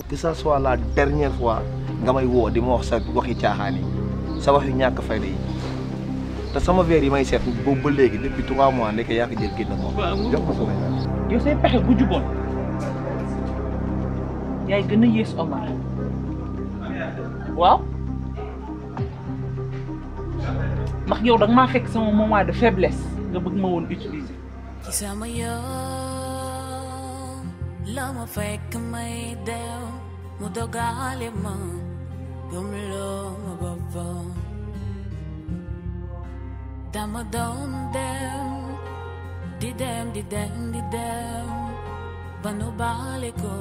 que ça soit la dernière fois nga may woo di ma wax sa waxi caaxaan yi sa wax yu ñàkk fayda yi te sama verre yi may seet boobu ba léegi depuis trois mois nekk yaa ko jël génn ko jox ma sama verre. yow say pexe bu juboon yaay gën a yées Omar waaw ndax yow da nga maa fekk sama moment de faiblesse nga bëgg ma woon utiliser. ci sama yoon la ma fekk may dew mu dogale ma gëmloo ma boppam dama doon dem di dem di dem di dem ba nu baale ko